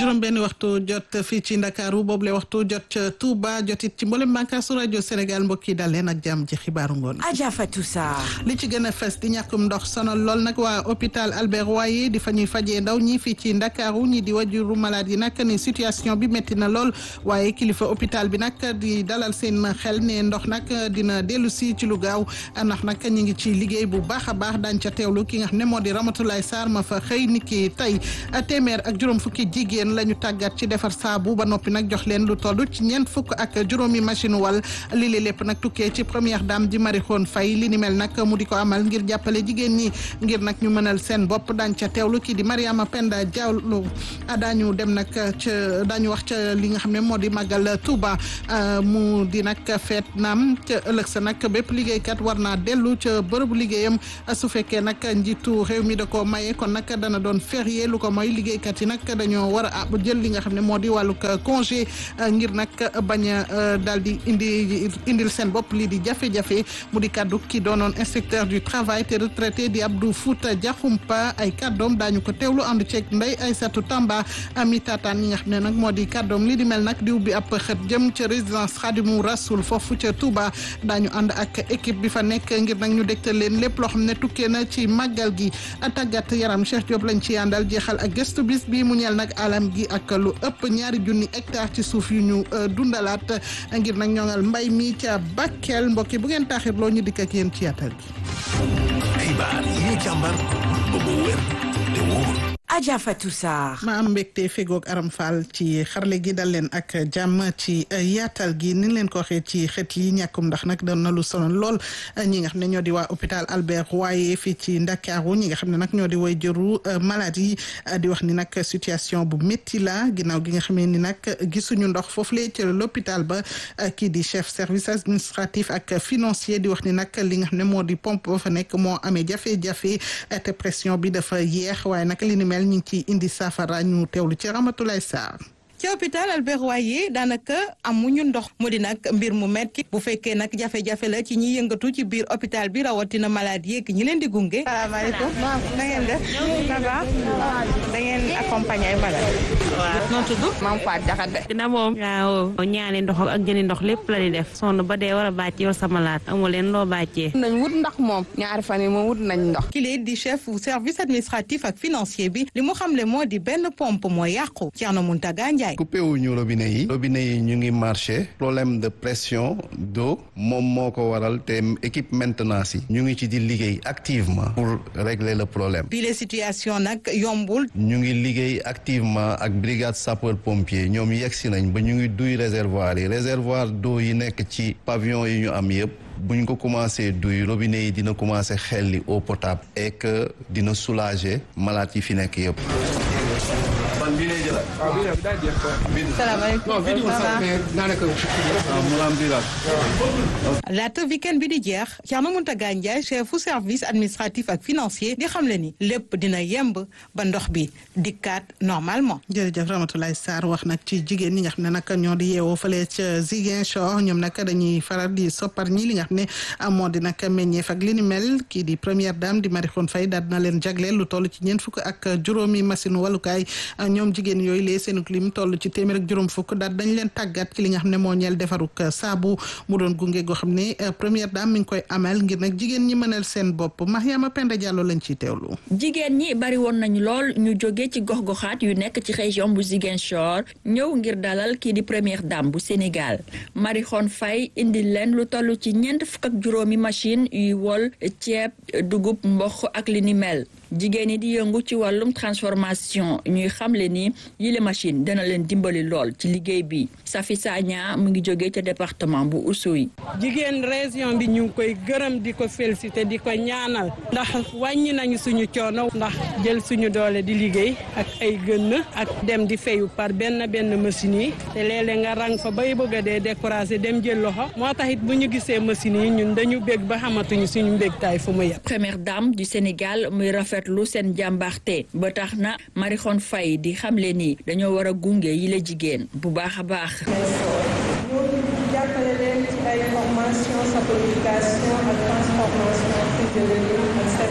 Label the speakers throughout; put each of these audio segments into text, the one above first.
Speaker 1: juróom benn waxtu jot fii ci Ndakaaru boobule waxtu jot ca Touba jotit ci mboolem bànqaasu rajo Sénégal mbokk yi dal leen ak jàmm ci xibaaru ngoon.
Speaker 2: Adja Fatou Sarr.
Speaker 1: li ci gën a fes di ñàkkum ndox sonal lool nag waa hôpital Albert Royer di fa ñuy fajee ndaw ñi fii ci Ndakaaru ñi di wajuru malade yi nag ni situation bi métti na lool waaye kilifa hôpital bi nag di dalal seen xel ne ndox nag dina dellu si ci lu gaaw ndax nag ñu ngi ci liggéey bu baax a baax daañu ca teewlu ki nga xam ne moo di Ramatoulaye Sarr ma fa xëy ni ki tey téeméer ak juróom fukki jigéen la ñu tàggat ci defar saabu ba noppi nag jox leen lu toll ci ñeent fukk ak juróomi machine wal li li lépp nag tukkee ci première dame di Marie Khone Faye li ni mel nag mu di ko amal ngir jàppale jigéen ñi ngir nag ñu mënal seen bopp daañ ca teewlu kii di Mariama Penda Diallo daañu dem nag ca daañu wax ca li nga xam ne moo di màggal Touba mu di nag feet naam ca ëllëg sa nag bépp liggéeykat war naa dellu ca bërëbu liggéeyam su fekkee nag njiitu réew mi da ko maye kon nag dana doon férié lu ko mooy liggéeykat yi nag dañoo war a jël li nga xam ne moo di wàllug congé ngir nag bañ a daal di indi indil seen bopp lii di jafe-jafe mu di kaddu ki doonoon inspecteur du travail te retraité di Abdou Fouta Diakhoumpa ay kaddoom daañu ko teewlu ànd ceeg Ndeye Aïssatou Tamba ami tataan ñi nga xam ne nag moo di kaddoom lii di mel nag di ubbi ab xët jëm ca résidence Khadimou Rassoul foofu ca Touba daañu ànd ak équipe bi fa nekk ngir nag ñu dégtal leen lépp loo xam ne tukkee na ci màggal gi tàggat yaram Cheikh Diop lañ ci àndal jeexal ak gëstu bis bi mu ñeel nag alam gi ak lu ëpp ñaari junni hectare ci suuf yu ñu dundalaat ngir nag ñoŋal mbay mi ca Bakel mbokki bu ngeen taaxirloo ñu dikk ak yéen ci yaatal gi.
Speaker 3: xibaar yi ñu càmbar ba mu wér te wóor.
Speaker 2: Adja Fatou Sarr.
Speaker 1: ma am mbégte fegoog Aram Fall ci xarle gi dal leen ak jàmm ci yaatal gi ni leen ko waxee ci xët yi ñàkkum ndax nag doon na lu sonal lool ñi nga xam ne ñoo di waa hôpital Albert Royer fii ci Ndakaaru ñi nga xam ne nag ñoo di way jëru malade yi di wax ni nag situation bu métti la ginnaaw gi nga xamee ni nag gisuñu ndox foofu lee ci l'hôpital ba kii di chef service administratif ak financier di wax ni nag li nga xam ne moo di pompe ba fa nekk moo amee jafe-jafe te pression bi dafa yeex waaye nag li ni mel ñu ngi ci indi saafara ñu teewlu ci Ramatoulaye Sarr
Speaker 4: ci hôpital Albert Royer daanaka amuñu ndox mu di nag mbir mu metti bu fekkee nag jafe-jafe la ci ñi yëngatu ci biir hôpital bi rawatina malade yeeg ñi leen di gunge.
Speaker 5: salaamaaleykum na ngeen def ça va da ngeen accompagner ay malade.
Speaker 4: waaw noo tudd.
Speaker 5: maam Fatou Diakhaté.
Speaker 6: dina moom waaw ñaani ndox ak jëni ndox lépp la di def sonn ba dee war a bàcc yow sa malade amu leen loo bàccee.
Speaker 5: nañ wut ndox moom ñaari fan yi moom wut nañ ndox.
Speaker 4: kii di chef service administratif ak financier bi li mu xamle moo di benn pompe moo yàqu Thierno Mountaga Ndiaye.
Speaker 7: coupé wuñu robinet yi robinet yi ñu ngi marché problème de pression d'eau moom moo ko waral te équipe maintenance yi ñu ngi ci di liggéey activement pour régler le problème
Speaker 4: bi la situation nag yombul
Speaker 7: ñu ngi liggéey activement ak brigade sapeur pompier ñoom yegsi nañ ba ñu ngi duy réservoir yi réservoir d'eau yi nekk ci pavillon yi ñu am yëpp buñ ko commencé duy robinet yi dina commencé xelli eau potable et que dina soulager malade yi fi nekk yëpp
Speaker 4: laata weekend bi di jeex Thierno Mountaga Ndiaye chefu service administratif ak financier di xamle ni lépp dina yemb ba ndox bi dikkaat normalement.
Speaker 1: jërëjëf Ramatoulaye Sarr wax nag ci jigéen ñi nga xam ne nag ñoo di yeewoo fële ca Ziguinchor ñoom nag dañuy faral di soppar ñi li nga xam ne moo di nag meññeef ak li ni mel kii di première dame di Marie Khone Faye daal dina leen jagleel lu toll ci ñeent fukk ak juróomi machine walukaay ñoom jigéen yooyu lee seenuk lim toll ci téeméer ak juróom fukk daal dañ leen tàggat ci li nga xam ne moo ñeel defaruk saabu mu doon gunge goo xam ne première dame mi ngi koy amal ngir nag jigéen ñi mënal seen bopp Mariama Penda Diallo lañ ciy teewlu.
Speaker 8: jigéen ñi bari woon nañu lool ñu jóge ci gox-goxaat yu nekk ci région bu Ziguinchor ñëw ngir dalal kii di première dame bu Sénégal Marie Khone Faye indi leen lu toll ci ñeent fukk ak juróomi machine yuy wol ceeb dugub mboq ak li ni mel jigéen ñi di yëngu ci wàllum transformation ñuy xamle ni yile machine dana leen dimbali lool ci liggéey bi Safi Sagna mu ngi jóge ca département bu Oussouye.
Speaker 9: jigéen région bi ñu ngi koy gërëm di ko félicité di ko ñaanal ndax wàññi nañu suñu coono ndax jël suñu doole di liggéey ak ay gën ak dem di fayu par benn benn machine yi te léeg-léeg nga rang fa bay bëgg a dee découragé dem jël loxo moo tax it bu ñu gisee machine yi ñun dañu bég ba xamatuñu suñu mbégtaay fu mu yem.
Speaker 8: première dame du Sénégal muy rafetlu seen jàmbaarte ba tax na Marie Khone Faye di xamle ni dañoo war a gunge yi la jigéen bu baax a baax.
Speaker 10: jàppale leen ci ay formation saponification ak transformation fruits et légumes ak céréales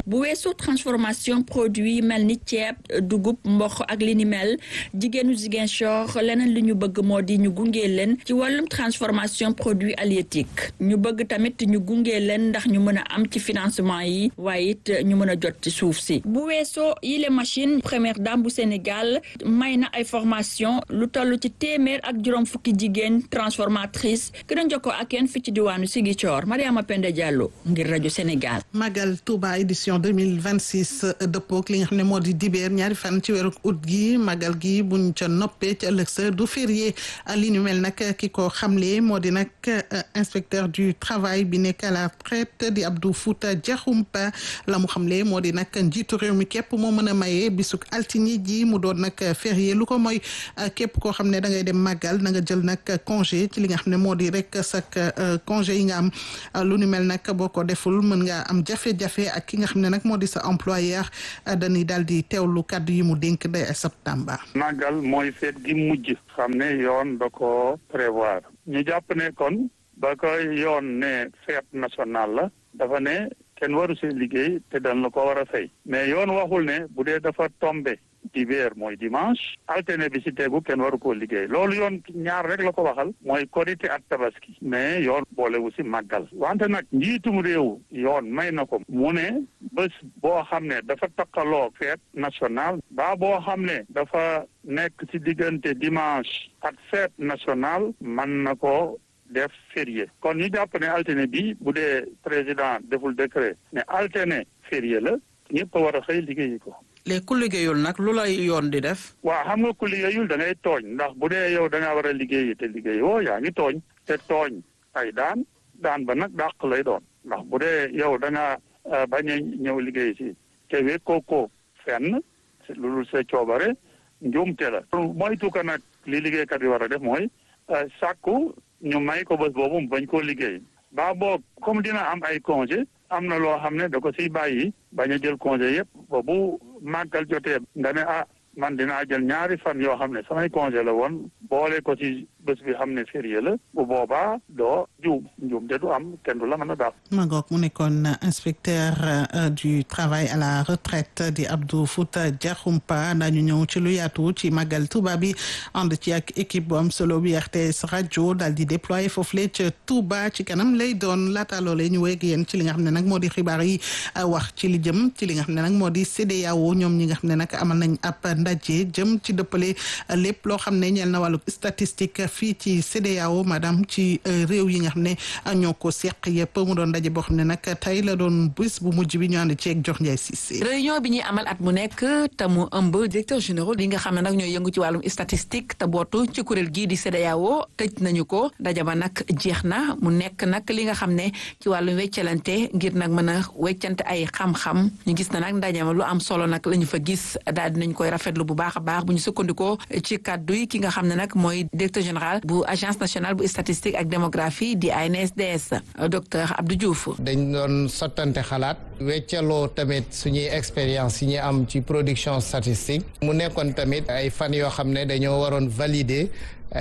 Speaker 8: bu weesoo transformation produit yi mel ni ceeb dugub mboq ak li ni mel jigéenu Ziguinchor leneen li ñu bëgg moo di ñu gunge leen ci wàllum transformation produit halieutique ñu bëgg tamit ñu gunge leen ndax ñu mën a am ci financement yi waaye it ñu mën a jot ci suuf si bu weesoo yile machine première dame bu Sénégal may na ay formation lu toll ci téeméer ak juróom fukki jigéen transformatrice ki doon jokkoo ak yéen fi ci diwaanu Ziguinchor Mariama Penda Diallo ngir rajo Sénégal.
Speaker 1: Magal Touba édition 2026 dëppook li nga xam ne moo di dibeer ñaari fan ci weeru août gi magal gi buñ ca noppee ci ëllëg sa du férié li ñu mel nag ki ko xamle moo di nag inspecteur du travail bi nekk à la retraite di Abdou Fouta Diakhoumpa la mu xamle moo di nag njiitu réew mi képp moo mën a maye bisuk altine ji mu doon nag férié lu ko mooy képp koo xam ne da ngay dem màggal na nga jël nag congé ci li nga xam ne moo di rek sak congé yi nga am lu ni mel nag boo ko deful mën nga am jafe-jafe ak ki nga xam ne nag moo di sa employeur dañuy daal di teewlu kàddu yi mu dénk day septembre.
Speaker 10: màggal mooy feet gi mujj xam ne yoon da ko prévoir ñu jàpp ne kon ba koy yoon ne fête nationale la dafa ne kenn waru si liggéey te dañ la ko war a fay mais yoon waxul ne bu dee dafa tombé dibeer mooy dimanche altine bi si tegu kenn waru koo liggéey loolu yoon ñaar rek la ko waxal mooy korité ak tabaski mais yoon boolewu si màggal wante nag njiitum réew yoon may na ko mu ne bés boo xam ne dafa takkaloo fête nationale ba boo xam ne dafa nekk si diggante dimanche ak fête nationale man na ko def férié kon ñu jàpp ne altine bi bu dee président deful décret ne altine férié la ñëpp a war a xëy liggéeyi ko
Speaker 11: léegi ku liggéeyul nag lu lay yoon di def.
Speaker 10: waaw xam nga ku liggéeyul da ngay tooñ ndax bu dee yow da ngaa war a liggéeyi te liggéeyoo yaa ngi tooñ te tooñ ay daan daan ba nag dàq lay doon ndax bu dee yow da ngaa bañ a ñëw liggéey si te wekkoo ko fenn loolu sa coobare njuumte la. moytu ko nag li liggéeykat yi war a def mooy sàkku ñu may ko bés boobu mu bañ koo liggéey ba boog comme dina am ay congé am na loo xam ne da ko siy bàyyi bañ a jël congé yëpp ba bu màggal jotee nga ne ah man dinaa jël ñaari fan yoo xam ne samay congé la woon boole ko ci bés bi xam ne férié la bu boobaa doo juum njuum te du am kenn du la mën a daal.
Speaker 1: Magog mu nekkoon inspecteur du travail à la retraite di Abdou Fouta Diakhoumpa daañu ñëw ci lu yaatu ci màggal Touba bi ànd ci ak équipe bu am solo bi RTS rajo daal di déployer foofule ca Touba ci kanam lay doon laata loolee ñu wéeg yéen ci li nga xam ne nag moo di xibaar yi wax ci li jëm ci li nga xam ne nag moo di CEDEAO ñoom ñi nga xam ne nag amal nañ ab ndaje jëm ci dëppale lépp loo xam ne ñeel na wàllu statistique fii ci CEDEAO madame ci réew yi nga xam ne ñoo ko seq yëpp mu doon ndaje boo xam ne nag tey la doon bés bu mujj bi ñu ànd ceeg jox Ndiaye Cissé.
Speaker 12: réunion bi ñuy amal at mu nekk te mu ëmb directeur général li nga xam ne nag ñooy yëngu ci wàllum statistique te bootu ci kuréel gii di CEDEAO tëj nañu ko ndaje ba nag jeex na mu nekk nag li nga xam ne ci wàllum weccalante ngir nag mën a weccante ay xam-xam ñu gis na nag ndaje ma lu am solo nag la ñu fa gis daal dinañ koy rafetlu bu baax a baax bu ñu sukkandikoo ci kàddu yi ki nga xam ne nag mooy directeur général bu agence nationale bu statistique ak démographie di ANSDS docteur Abdou Diouf.
Speaker 13: dañ doon sottante xalaat weccaloo tamit suñuy expérience yi ñu am ci production statistique mu nekkoon tamit ay fan yoo xam ne dañoo waroon valider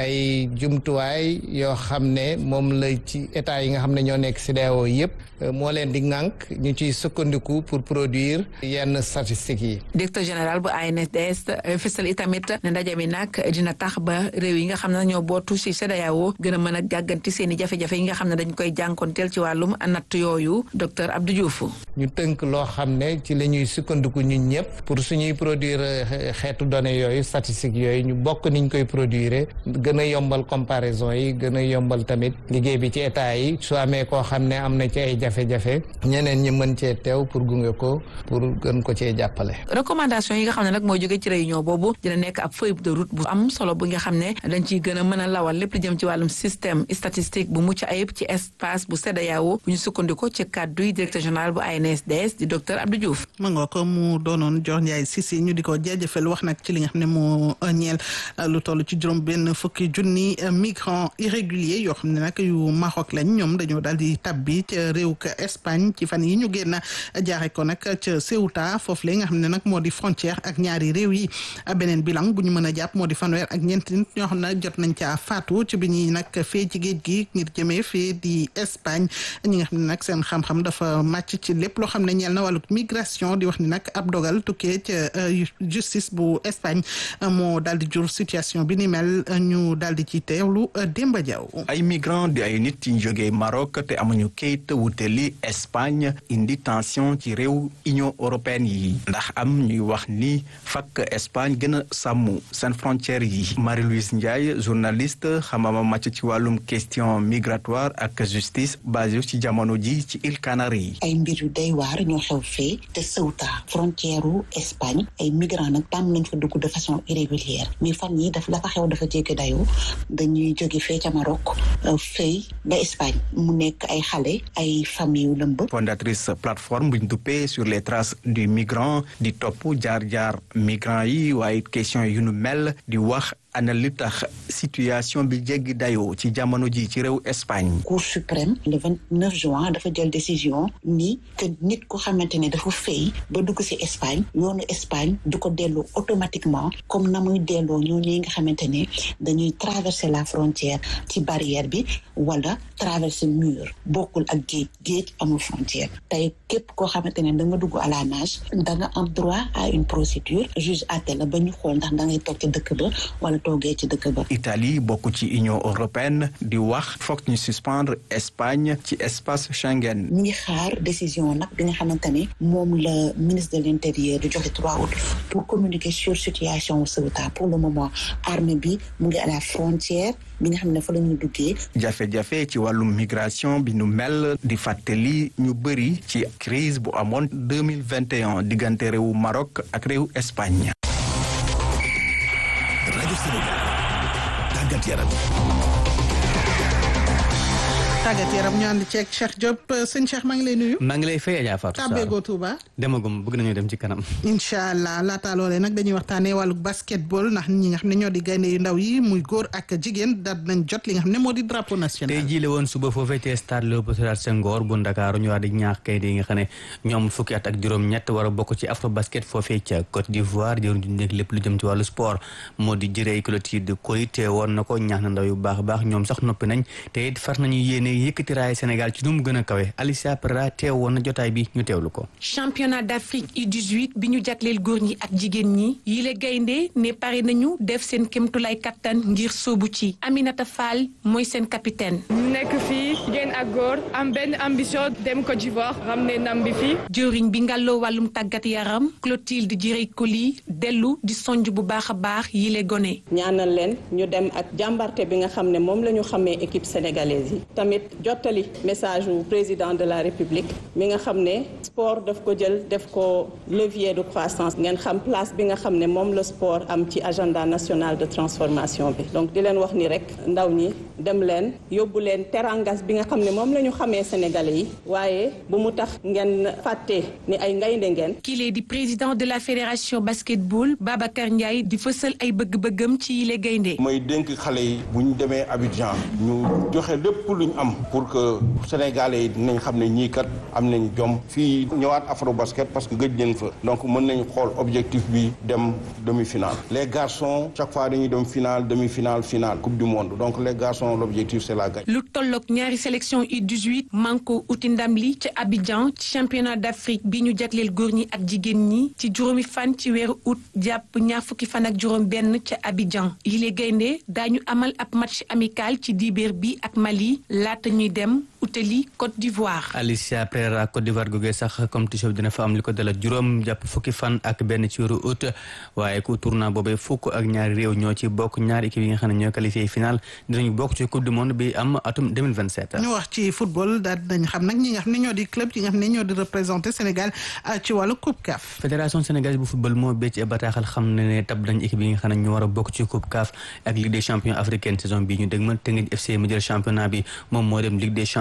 Speaker 13: ay jumtuwaay yoo xam ne moom la ci état yi nga xam ne ñoo nekk CEDEAO yëpp moo leen di ŋànk ñu ciy sukkandiku pour produire yenn statistiques yi.
Speaker 12: directeur général bu ANSDS fësal itamit ne ndaje mi nag dina tax ba réew yi nga xam ne ñoo bootu ci CEDEAO gën a mën a gàgganti seen i jafe-jafe yi nga xam ne dañ koy jànkonteel ci wàllum natt yooyu docteur Abdou Diouf.
Speaker 13: ñu tënk loo xam ne ci la ñuy sukkandiku ñun ñëpp pour suñuy produire xeetu données yooyu statistiques yooyu ñu bokk niñ koy produire. gën a yombal comparaison yi gën a yombal tamit liggéey bi ci état yi su amee koo xam ne am na ci ay jafe-jafe ñeneen ñi mën cee teew pour gunge ko pour gën ko cee jàppale.
Speaker 12: recommandation yi nga xam ne nag mooy jóge ci réunion boobu dina nekk ab feuille de route bu am solo bu nga xam ne dañ ciy gën a mën a lawal lépp li jëm ci wàllum système statistique bu mucc ayib ci espace bu CEDEAO bu ñu sukkandiko ci kàddu yi directeur général bu ANSDS di docteur Abdou Diouf.
Speaker 1: ma nga ko mu doonoon Dior Ndiaye Cissé ñu di ko jaajëfal wax nag ci li nga xam ne moo ñeel lu toll ci juróom benn fukk fukki junni migrants irréguliers yoo xam ne nag yu Maroc lañ ñoom dañoo daal di tabbi ca réew ka Espagne ci fan yi ñu génn jaare ko nag ca Ceuta foofu la nga xam ne nag moo di frontière ak ñaari réew yi beneen bilan bu ñu mën a jàpp moo di fanweer ak ñeenti nit ñoo xam ne jot nañ caa faatu ci bi ñuy nag fee ci géej gi ngir jëmee fee di Espagne ñi nga xam ne nag seen xam-xam dafa màcc ci lépp loo xam ne ñeel na wàllu migration di wax ni nag ab dogal tukkee ca justice bu Espagne moo daal di jur situation bi ni mel ñu daal di ci teewlu Demba Diaw
Speaker 14: ay migrants di ay nit yi jógee Maroc te amuñu kayit wuteli Espagne indi tension ci réew Union européenne yi ndax am ñuy wax ni fakk Espagne gën a sàmm seen frontières yi Marie-Louise Ndiaye journaliste xamama màcc ci wàllum question migratoire ak justice basé ci jamono ji ci îles Canaries yi
Speaker 15: ay mbir yu day waar ñoo xew fee te Ceuta frontière u Espagne ay migrants nag tàmm nañ fa dugg de façon irrégulière mais fan yi daf la fa xew dafa jéggi dayoo dañuy jóge fee ca Maroc fay ba Espagne mu nekk ay xale ay famille yu lëmb
Speaker 14: fondatrice plateforme buñ duppee sur les traces du migrant di topp jaar-jaar migrants yi waaye question yu nu mel di wax ana li tax situation bi jéggi dayoo ci jamono ji ci réew Espagne.
Speaker 15: Cour suprême le vingt neuf juin dafa jël décision ni que nit ku xamante ne dafa fay ba dugg ci Espagne yoonu Espagne du ko delloo automatiquement comme na muy delloo ñoo ñi nga xamante ne dañuy traverser la frontière ci barrière bi wala traverser mur bokkul ak géej géej amul frontière tey képp koo xamante ne da nga dugg à la nage da nga am droit à une procédure juge àtte la ba ñu xool ndax da ngay toog ci dëkk ba wala toogee ci dëkk ba.
Speaker 14: Italie bokk ci Union européenne di wax foog ñu suspendre Espagne ci espace Schengen.
Speaker 15: ñu ngi xaar décision nag bi nga xamante ne moom la ministre de l'intérieur di joxe 3 août pour communiquer sur situation Ceuta pour le moment armée bi mu ngi à la frontière bi nga xam ne fa la ñuy duggee.
Speaker 14: jafe-jafe ci wàllum migration bi nu mel di fàttali ñu bëri ci crise bu amoon deux mille vingt et un diggante réewu Maroc ak réewu Espagne.
Speaker 3: rajo Sénégal tàggat yaram
Speaker 1: tàggat yaram ñu ànd ceeg Cheikh Diop sëñ Cheikh maa ngi lay nuyu.
Speaker 16: maa ngi lay fay Adja Fatou Sarr
Speaker 1: tàbbeegoo Touba.
Speaker 16: demagum bëgg nañu dem ci kanam.
Speaker 1: incha allah laata loolee nag dañuy waxtaanee wàllu basketball ndax ñi nga xam ne ñoo di gaynde yu ndaw yi muy góor ak jigéen daal nañ jot li nga xam ne moo di drapeau national.
Speaker 16: tey jii la woon suba foofee ci stade Léopold Sédar Senghor bu Ndakaaru ñu wax di ñaax gaynde yi nga xam ne ñoom fukki at ak juróom-ñett war a bokk ci afro basket foofee ca Côte d'Ivoire jëruñ di nekk lépp lu jëm ci wàllu sport moo di jëree clôture de koy te woon na ko ñaax na ndaw yu baax a baax ñoom sax noppi nañ te it far nañu yéene yëkkati raay Sénégal ci nu mu gën a kawe Alicia Pereira teew woon na jotaay bi ñu teewlu ko.
Speaker 17: championnat d'Afrique U18 bi ñu jagleel góor ñi ak jigéen ñi yile gaynde ne pare nañu def seen kémtulay kattan ngir sóobu ci Aminata Fall mooy seen capitaine.
Speaker 18: nekk fii jigéen ak góor am benn ambition dem Côte d'Ivoire ramener ndam bi fii.
Speaker 17: jëwriñ bi ngàlloo wàllum tàggat yaram Clotilde Direy Koli dellu di sonj bu baax a baax yile gone.
Speaker 19: ñaanal leen ñu dem ak jàmbarte bi nga xam ne moom la ñu xamee équipe sénégalaise yi tamit jottali message wu président de la république mi nga xam ne sport daf ko jël def ko levier de croissance ngeen xam place bi nga xam ne moom la sport am ci agenda national de transformation bi donc di leen wax ni rek ndaw ñi dem leen yóbbu leen terangas bi nga xam ne moom la ñu xamee sénégalais yi waaye bu mu tax ngeen fàtte ni ay ngaynde ngeen
Speaker 17: kile di président de la fédération basketball Babacar Ndiaye di fësal ay bëgg-bëggam ci yile gaynde
Speaker 20: mooy dénk xale yi bu ñu demee Abidjan ñu joxe lépp luñ am pour que sénégalais yi dinañ xam ne ñii kat am nañ jom fii ñëwaat afro basket parce que gëj nañ fa donc mën nañ xool objectif bi dem demi-finale les garçons chaque fois dañuy dem finale demi-finale finale coupe du monde donc les garçons l'objectif c'est la gagne.
Speaker 17: lu tolloog ñaari sélection U18 manko uti ndam li ca Abidjan ci championnat d'Afrique bi ñu jagleel góor ñi ak jigéen ñi ci juróomi fan ci weeru août jàpp ñaar fukki fan ak juróom benn ca Abidjan yile gaynde daañu amal ab match amical ci dibeer bi ak Mali laata ñuy dem utali Côte d'Ivoire.
Speaker 16: Alicia Pereira Côte d'Ivoire googee sax compétition bi dina fa am li ko dala juróom jàpp fukki fan ak benn ci weeru août waaye ku tournoi boobee fukk ak ñaari réew ñoo ci bokk ñaari équipe yi nga xam ne ñoo qualifié final dinañu bokk ci coupe du monde bi am atum 2027.
Speaker 1: ñu wax ci football daal dañ xam nag ñi nga xam ne ñoo di club yi nga xam ne ñoo di représenté Sénégal ci wàllu coupe CAF.
Speaker 16: fédération sénégalaise bu football moo bécc bataaxal xam ne ne tab nañ équipe yi nga xam ne ñoo war a bokk ci coupe CAF ak Ligue des champions africaine saison bi ñu dégmal Teungueth FC mu jël championnat bi moom moo dem Ligue des champions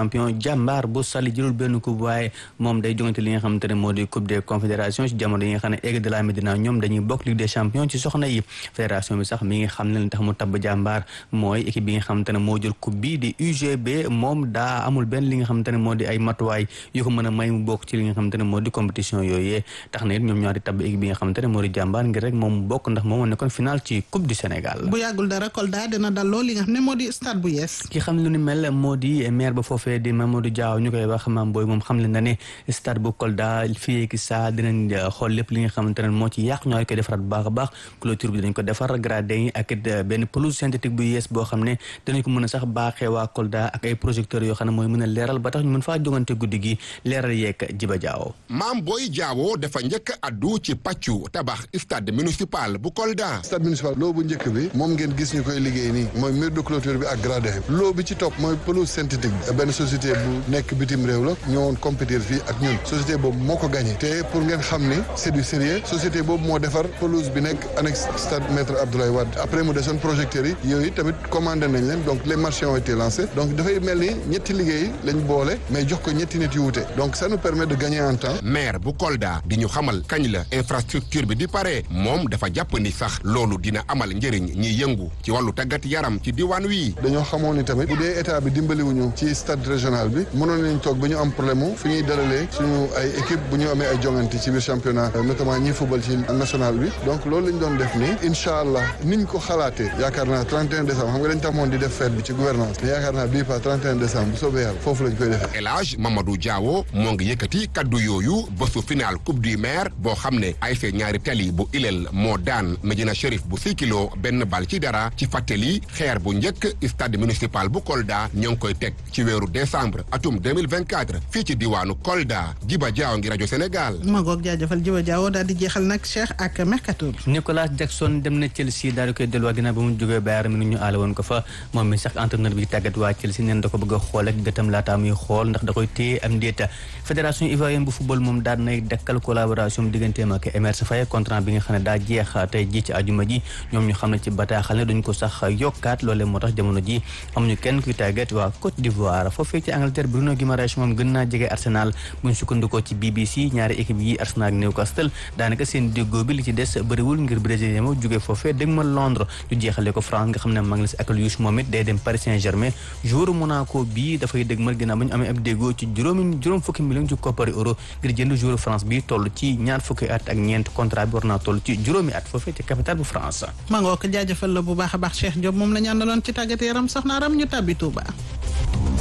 Speaker 16: champion jàmbaar bu sali jëlul benn coupe waaye moom day jongante li nga xamante ne moo di coupe des confédérations ci jamono yi nga xam ne Aigle de la Médina ñoom dañuy bokk ligue des champions ci soxna yi fédération bi sax mi ngi xam ne li tax mu tabb jàmbaar mooy équipe bi nga xamante ne moo jël coupe bi di UGB moom daa amul benn li nga xamante ne moo di ay matuwaay yu ko mën a may mu bokk ci li nga xamante ne moo di compétition yooyee tax na it ñoom ñoo di tabb équipe bi nga xamante ne moo di jàmbaar ngir rek moom mu bokk ndax moom moo nekkoon final ci coupe du Sénégal
Speaker 1: bu yàggul dara Kolda dina dalloo li nga xam ne moo di stade bu yees
Speaker 16: ki xam ne lu ni mel moo di maire ba foofee di Mamadou Diaw ñu koy wax maam booy moom xam le na ne stade bu Kolda fii ki saa dinañ xool lépp li nga xamante ne moo ci yàq ñoo koy defaraat bu baax a baax clôture bi dañ ko defar gradin yi ak benn pelouse synthétique bu yees boo xam ne dinañ ko mën a sax baaxee waa Kolda ak ay projecteurs yoo xam ne mooy mën a leeral ba tax ñu mën faa jongante guddi gi leeral yeeg Jiba Diaw
Speaker 21: maam booy Diawo dafa njëkk addu ci pàccu tabax stade municipal bu Kolda
Speaker 22: stade municipal loo bu njëkk bi moom ngeen gis ñu koy liggéey nii mooy mur de clôture bi ak gradin loo bi ci topp mooy pelouse synthétique bi benn société bu nekk bitim réew la ñëwoon compétir fii ak ñun société boobu moo ko gagné te pour ngeen xam ni c'est du sérieux société boobu moo defar pelouse bi nekk annexe stade maître Abdoulaye Wade après mu desoon projecteurs yi yooyu tamit commandé nañ leen donc les marchés ont été lancés donc dafay mel ni ñetti liggéey lañ boole mais jox ko ñetti nit yu wute donc ça nous permet de gagner en temps
Speaker 21: maire bu Kolda di ñu xamal kañ la infrastructure bi di pare moom dafa jàpp ni sax loolu dina amal njëriñ ñiy yëngu ci wàllu tàggat yaram ci diwaan wi
Speaker 22: dañoo xamoon ni tamit bu dee état bi dimbaliwuñu ci stade régional bi mënoon nañ toog ba ñu am problème mu fi ñuy dalalee suñu ay équipe bu ñu amee ay jongante ci biir championnat notamment ñi football ci national bi donc loolu lañ doon def nii incha allah niñ ko xalaatee yaakaar naa 31 décembre xam nga dañ tamoon di def fête bi ci gouvernance mais yaakaar naa bii pas 31 décembre bu soobee yàlla foofu lañ koy defee
Speaker 21: El Hadj Mamadou Diawo moo ngi yëkkati kaddu yooyu bésu final coupe du maire boo xam ne ASC ñaari tali bu ilel moo daan Medina Chérif bu Sikilo benn bal ci dara ci fàttali xeer bu njëkk stade municipal bu Kolda ñoo ngi koy teg ci weeru décembre atum 2024 fii ci diwaanu Kolda Jiba Diaw ngi rajo Sénégal.
Speaker 1: ma ngoog jaajëfal Jiba Diaw daal di jeexal nag Cheikh ak mercato bi.
Speaker 16: Nicolas Jackson dem na Chelsea daal di koy delluwaat ginnaaw ba mu jógee Bayern mi ñu aale woon ko fa moom mi sax entraîneur bi tàggat waa Chelsea neen da ko bëgg a xool ak gëtam laataa muy xool ndax da koy téye am déeta fédération ivoirienne bu football moom daal nay dekkal collaboration digganteem ak Emerse Faé contrat bi nga xam ne daa jeex tey ji ci ajuma ji ñoom ñu xam ne ci bataaxal ne duñ ko sax yokkaat loolee moo tax jamono ji amuñu kenn kuy tàggat waa Côte d'Ivoire foofee ci Angleterre Bruno Guimaraes moom gën naa jege Arsenal buñ sukkandikoo ci BBC ñaari équipe yi Arsenal ak Newcastle daanaka seen déggoo bi li ci des bëriwul ngir brésilien ma jógee foofee dégg ma Londres ñu jeexale ko France nga xam ne Magnus Akelius moom it day dem Paris Saint-Germain joueur Monaco bii dafay dégg mal ginnaaw ba ñu amee ab déggoo ci juróomi juróom fukki million ci koppari euro ngir jënd joueur France bi toll ci ñaar fukki at ak ñeent contrat bi war naa toll ci juróomi at foofee ci capitale bu France
Speaker 1: ma ngoo ko jaajëfal la bu baax a baax Cheikh Diop moom la ñu àndaloon ci tàggat yaram soxna Aram ñu tàbbi Touba